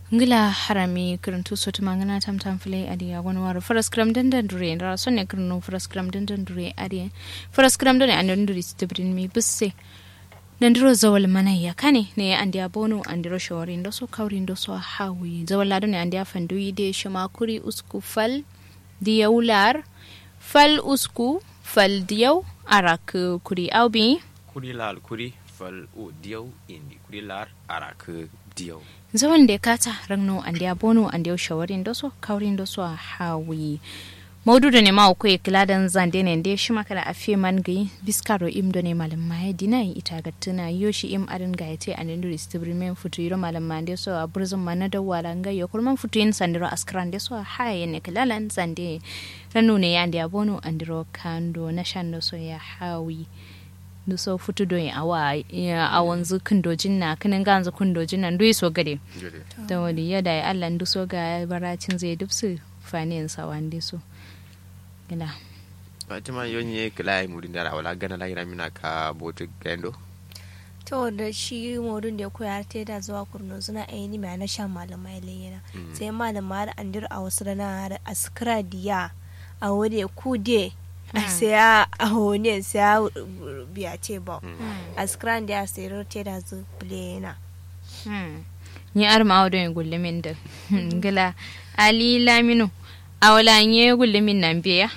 ngila harami kirintu sotu mangana tam tam file adi ya wani waru faras kram dandan dure ra sonne kirinu faras kram dandan dure adi faras kram dane andan dure stibrin mi busse nandiro zawal mana ya kane ne andi abono andiro shawari ndo so kawri ndo so hawi zawal lado ne andi afandu ide shama kuri usku fal diyaular fal usku fal diyaw arak kuri awbi kuri lal kuri fal u diyaw indi kuri lar arak diyaw zawan da kata ragno andi abono andi shawarin doso kaurin doso a hawi maudu da ne ma ko kiladan zande ne da shi maka da afi man gai biskaro im do ne malam mai dina ita ga tuna yoshi im arin ga yace an indu stibrimen futu yiro malam ma de so a burzun mana da wala ga yo kurman futu yin sandiro askran de so haye ne kilalan zande ranu ne ya andi abono andiro kando na shando so ya hawi so futu do awa a wanzu kundojin na kinin ganzu kundojin nan duk so gade da wani yada ya Allah ndu so ga baracin zai dubsu faniyan sawan de so gila fatima yonye kila murin da wala gana la ira mina ka botu gendo to da shi modun da ya koya ta da zuwa kurno suna aini mai na shan malamai layyana sai malama da andir a wasu rana da askra diya a wani kude sai ya ahone sai ya biya ce ba a skran da ya sayar te da zu plena ni ar ma wadon gullumin da gila ali laminu a wala nye gullumin nan biya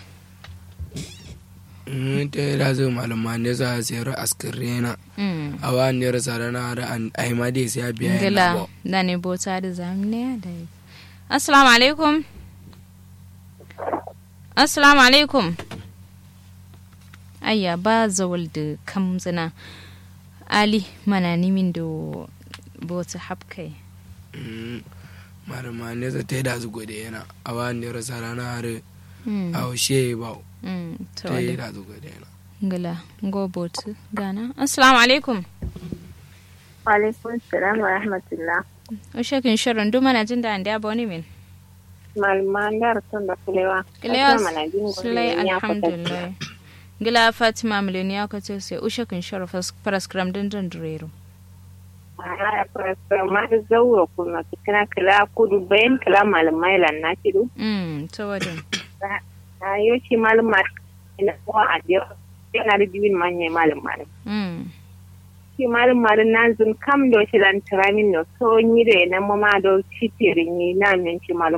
te da zu malama ne za a sayar askirena a wa ne rasa rana da an aima dai sai ya biya gila da ne bota da zamne da assalamu alaikum assalamu alaikum ayya ba zawal da kamzina ali mana nimin da bota hapkai marama ne za ta yi da zugo da yana a wa ne rasa rana har a haushe ba ta yi da zugo da yana gala go botu gana assalamu alaikum alaikum salam wa rahmatullah ushe kin shirin duma na jin da an da wani min malman da rasun da kulewa kulewa sulai alhamdulillah gila fatima miliyoniya ka ce sai ushe kin shara paraskram din din durero a paraskram ma da zauro kuma kina kila kudu bayan kila malamai lan na kidu mm to wadin a yau shi malama ina kuma a jiya yana da dibin manya malam malam mm shi malam malam na zun kam do shi lan tramin no so ni da na mama do shi tirin ni na min shi malam